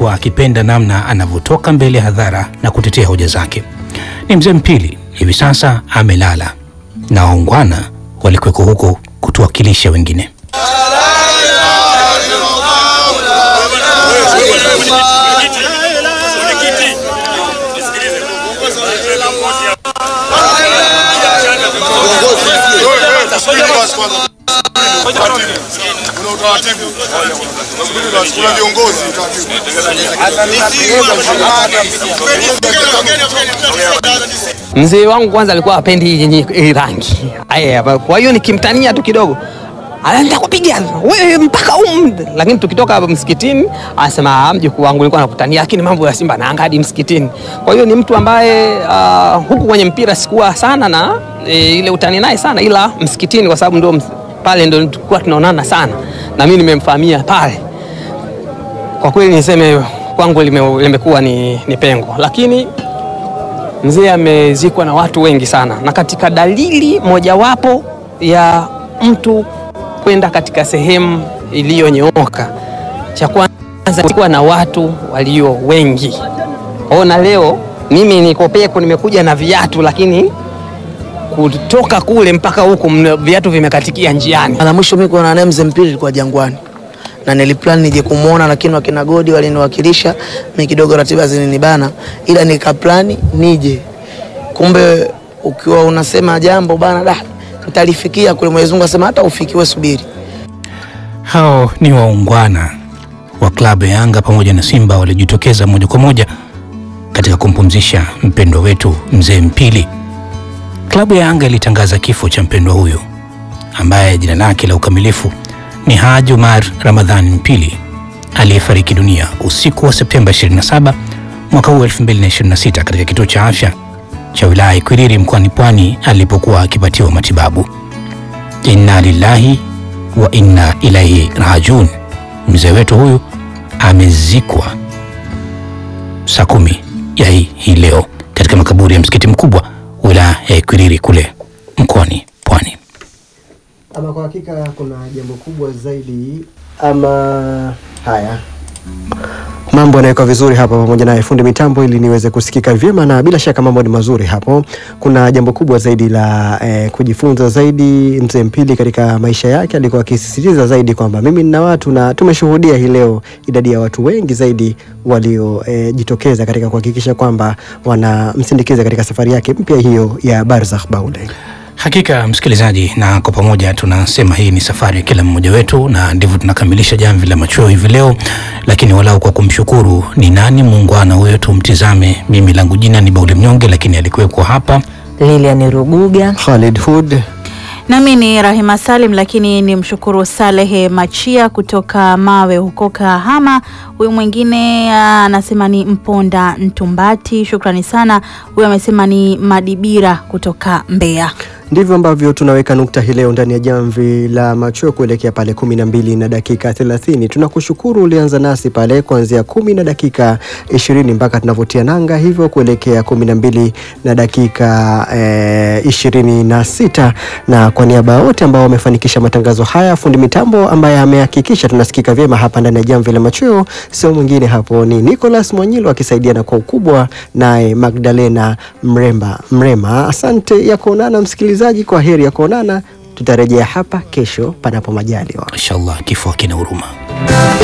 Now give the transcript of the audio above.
alikuwa akipenda namna anavyotoka mbele ya hadhara na kutetea hoja zake. Ni mzee Mpili, hivi sasa amelala na waungwana walikuweko huko kutuwakilisha wengine. Kuna viongozi Mzee wangu kwanza alikuwa apendi yenye hii rangi. Aya, kwa hiyo nikimtania tu kidogo anaenda kupiga wewe mpaka um, lakini tukitoka hapa msikitini anasema "Ah, mjukuu wangu alikuwa anakutania, lakini mambo ya Simba naanga hadi msikitini. Kwa hiyo ni mtu ambaye uh, huku kwenye mpira sikuwa sana na e, ile utani naye sana, ila msikitini kwa sababu ndio ms- pale ndio tulikuwa tunaonana sana, na mimi nimemfahamia pale. Kwa kweli niseme kwangu lime- limekuwa ni, ni pengo, lakini mzee amezikwa na watu wengi sana, na katika dalili mojawapo ya mtu kwenda katika sehemu iliyonyooka, cha kwanza kuwa na watu walio wengi. Ona leo mimi niko peko, nimekuja na viatu, lakini kutoka kule mpaka huku mna- viatu vimekatikia njiani. Mara mwisho mimi kuona naye mzee Mpili ilikuwa Jangwani na niliplan nije kumwona, lakini wakina Godi waliniwakilisha mimi, kidogo ratiba zilinibana, ila nikaplani nije. Kumbe ukiwa unasema jambo bana, da nitalifikia kule. Mwenyezi Mungu asema hata ufikiwe, subiri. Hao ni waungwana wa klabu ya Yanga pamoja na Simba walijitokeza moja kwa moja katika kumpumzisha mpendwa wetu mzee Mpili. Klabu ya Yanga ilitangaza kifo cha mpendwa huyo ambaye jina lake la ukamilifu ni Haji Umar Ramadhan Mpili aliyefariki dunia usiku wa Septemba 27 mwaka huu 2026 katika kituo cha afya cha wilaya ya Ikwiriri mkoani Pwani alipokuwa akipatiwa matibabu. Inna lillahi wa inna ilaihi rajiun. Mzee wetu huyu amezikwa saa kumi ya hii, hii leo katika makaburi ya msikiti mkubwa wilaya ya Ikwiriri kule mkoani Pwani. Ama kwa hakika kuna jambo kubwa zaidi ama haya mambo yanawekwa vizuri hapa pamoja naye fundi mitambo ili niweze kusikika vyema, na bila shaka mambo ni mazuri hapo. Kuna jambo kubwa zaidi la eh, kujifunza zaidi. Mzee Mpili katika maisha yake alikuwa akisisitiza zaidi kwamba mimi nina watu, na tumeshuhudia hii leo idadi ya watu wengi zaidi waliojitokeza katika kuhakikisha kwamba wanamsindikiza katika safari yake mpya hiyo ya Barzakh Baule. Hakika msikilizaji, na kwa pamoja tunasema hii ni safari ya kila mmoja wetu, na ndivyo tunakamilisha jamvi la machweo hivi leo, lakini walau kwa kumshukuru ni nani muungwana huyo, tumtizame. Mimi langu jina ni Bauli Mnyonge, lakini alikuwekwa hapa Lilian Ruguga. Khalid Hood Nami ni Rahima Salim, lakini ni mshukuru Salehe Machia kutoka Mawe huko Kahama. Huyu mwingine ah, anasema ni Mponda Ntumbati, shukrani sana. Huyu amesema ni Madibira kutoka Mbeya. Ndivyo ambavyo tunaweka nukta hii leo ndani ya jamvi la machweo kuelekea pale kumi na mbili na dakika thelathini. Tunakushukuru ulianza nasi pale kuanzia kumi na dakika ishirini mpaka tunavyotia nanga hivyo kuelekea kumi na mbili na dakika eh, ishirini na sita na kwa niaba ya wote ambao wamefanikisha matangazo haya, fundi mitambo ambaye amehakikisha tunasikika vyema hapa ndani ya jamvi la machweo, sio mwingine hapo ni Nicholas Mwanyilo akisaidiana kwa ukubwa naye Magdalena Mremba Mrema. Asante ya kuonana msikilizaji, kwa heri ya kuonana. Tutarejea hapa kesho panapo majaliwa. inshallah, kifo hakina huruma.